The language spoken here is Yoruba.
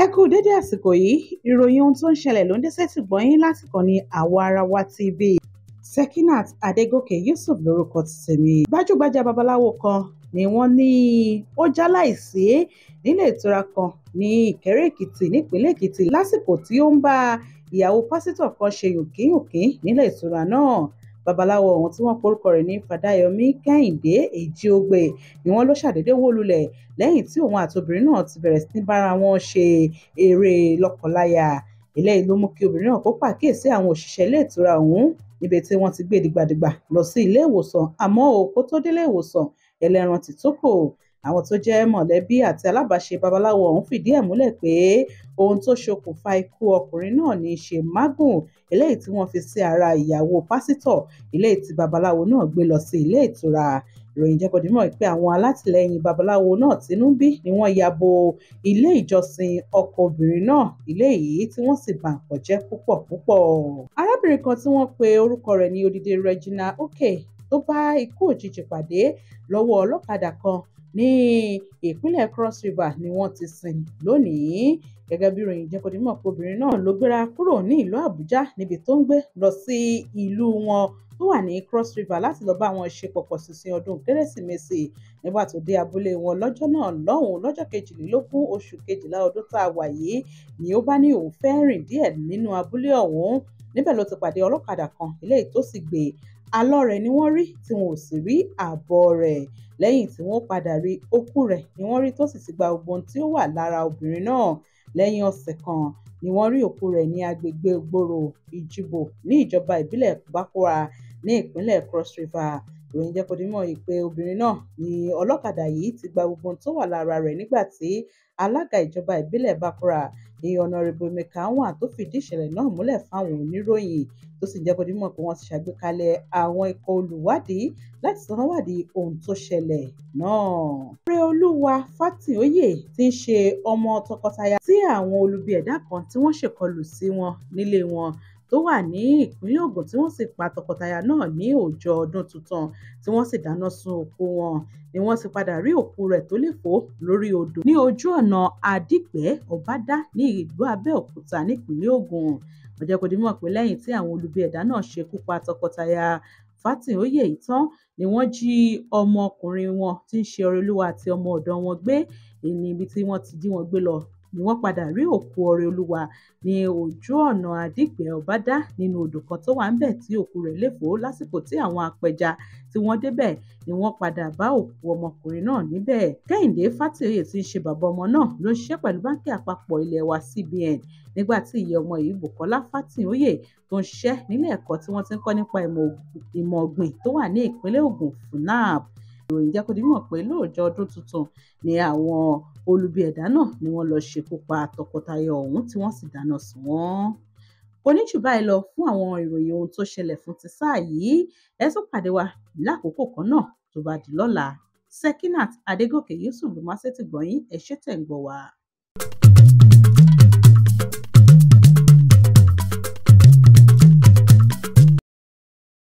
kú dédé àsìkò yìí ìròyìn ohun tó ń ṣẹlẹ̀ ló ń dé sétí gbọ́yìn láti kàn ní àwa ara wa tv Sekinat Adégòkè Yusuf lórúkọ tèmi gbajúgbajà babaláwo kan ni wọ́n ní ó jáláìsí nílé ìtura kan ní Ìkẹ́rẹ́ Èkìtì nípínlẹ̀ Èkìtì lásìkò tí ó ń bá ìyàwó pásítọ̀ kan ṣe yòkínyòkín nílé ìtura náà babaláwo ọ̀hún tí wọ́n porúkọ rẹ̀ ní Fàdáyọmí Kẹ́hìndé Èjìogbè ni wọ́n ló ṣàdédé wó lulẹ̀ lẹ́yìn tí òun àti obìnrin náà ti bẹ̀rẹ̀ sí ní bára wọn ṣe eré lọ́kọláya eléyìí ló mú kí obìnrin náà kó pàkíyèsí àwọn òṣìṣẹ́ ilé ìtura ọ̀hún níbi tí wọ́n ti gbé dìgbàdìgbà lọ sí ilé ìwòsàn àmọ́ o kó tó délé ìwòsàn ẹlẹ́ran ti tó kò àwọn tó jẹ́ mọ̀lẹ́bí àti alábàáṣe babaláwo ọ̀hún fìdí ẹ̀ múlẹ̀ pé ohun tó ṣokùnfà ikú ọkùnrin náà ní í ṣe mágùn eléyìí tí wọ́n fi sí ara ìyàwó pásítọ̀ eléyìí tí babaláwo náà gbé lọ sí ilé ìtura ìròyìn jẹ́ kó di mọ̀ pé àwọn alátìlẹyìn babaláwo náà tínú bí ni wọ́n ya bo ilé ìjọsìn ọkọ obìnrin náà ilé yìí tí wọ́n sì bà nǹkan jẹ́ púpọ̀ púpọ̀. arábìnrin kan tí wọ́n pe orúkọ rẹ̀ ní odidi Regina Oke tó bá ikú òjijì pàdé lọ́wọ́ ọlọ́kadà kan ní ìpínlẹ̀ Cross River ni wọ́n ti sìn lónìí gẹ́gẹ́ bí ìròyìn jẹ́ kó di mọ̀ pé obìnrin náà ló gbéra kúrò ní ìlú Àbújá níbi tó ń gbé lọ sí ìlú wọn tó wà ní Cross River láti lọ́ọ́ bá wọn ṣe pọ̀pọ̀ ṣìnṣìn ọdún kérésìmesì nígbà tó dé abúlé wọn lọ́jọ́ náà lọ́hùn-ún lọ́jọ́ kejìlélógún oṣù kejìlá ọdún tá a wà yìí ni ó bá ní òun fẹ́ rìn díẹ̀ nínú abúlé ọ̀hún níbẹ̀ ló ti pàdé ọlọ́kadà kan eléyìí tó sì gbé alọ́ rẹ̀ ni wọ́n rí tí wọn ò sì rí ààbọ̀ rẹ̀ lẹ́yìn tí wọ́n padà rí òkú rẹ̀ ni wọ́n rí tó sì ti gba gbogbo ohun tí ó wà lára obìnrin náà lẹ́yìn ọ̀sẹ̀ kan ni wọ́n rí òkú rẹ̀ ní agbègbè gbòòrò ìjìbò ní ìjọba ìbílẹ̀ bakura ní ìpínlẹ̀ cross river ìròyìn jẹ́ kó di mọ̀ pé obìnrin náà ni ọlọ́kadà yìí ti gba gbogbo ohun tó wà lára rẹ̀ nígbà tí alága ìjọba ìbílẹ̀ bakura ní ọ̀nàrẹ́bù emeka wọn tó fìdí ìṣẹ̀lẹ̀ náà múlẹ̀ fáwọn oníròyìn tó sì jẹ́ kó di mọ̀ pé wọ́n ti ṣàgbékalẹ̀ àwọn ikọ̀ olùwádìí láti sanwó-wádìí ohun tó ṣẹlẹ̀ náà. Ọrẹ́olúwa Fátìóyè tí ń ṣe ọmọ tọkọtaya tí àwọn olubi ẹ̀dá kan tí wọ́n ṣèkọlù sí wọn nílé wọn tó wà ní ìpínlẹ̀ Ògùn tí wọ́n sì pa tọkọtaya náà ní ọjọ́ ọdún tuntun tí wọ́n sì dáná sun òkú wọn ni wọ́n sì padà rí òkú rẹ̀ tó léfò lórí odò ní ojú ọ̀nà Àdìpẹ́ Ọ̀bádá ní ìlú Abẹ́òkúta nípínlẹ̀ Ògùn ó jẹ́ kó di mọ̀ pé lẹ́yìn tí àwọn olubi ẹ̀dá náà ṣekú pa tọkọtaya Fátìóyè tán ni wọ́n jí ọmọkùnrin wọn tí ń ṣe Ọrẹolúwa àti ọmọ ọ̀dọ̀ wọn gbé ní ibi tí wọ́n ti jí wọn gbé lọ ni wọ́n padà rí òkú Ọrẹolúwa ní ojú ọ̀nà Àdìpẹ́ Ọ̀bádá nínú odò kan tó wà ńbẹ̀ tí òkú rẹ̀ léfò lásìkò tí àwọn apẹja tí wọ́n débẹ̀ ni wọ́n padà bá òkú ọmọkùnrin náà níbẹ̀ Kẹ́hìndé Fátìóyè tí ń ṣe bàbá ọmọ náà ló ń ṣiṣẹ́ pẹ̀lú báńkì àpapọ̀ ilé wa CBN nígbà tí ìyá ọmọ yìí Bùkọ́lá Fátìóyè tó ń ṣiṣẹ́ nílé ẹ̀kọ́ tí wọ́n ti ń kọ́ nípa ìmọ̀ ọ̀gbìn tó wà ní ìpínlẹ̀ Ògùn FUNAB ìròyìn jẹ́ kó di mọ̀ pé lóòjọ́ ọdún tuntun ni àwọn olubi ẹ̀dá náà ni wọ́n lọ ṣekú pa tọkọtaya ọ̀hún tí wọ́n sì dáná sun wọ́n. kò ní jù báyìí lọ fún àwọn ìròyìn ohun tó ṣẹlẹ̀ fún ti sáà yìí ẹ tún pàdé wa lákòókò kan náà tó bá di lọ́la Sekinat Adégòkè Yusuf ló máa ṣètì gbọ̀nyìn ẹ ṣé tẹ̀ ń gbọ́ wa.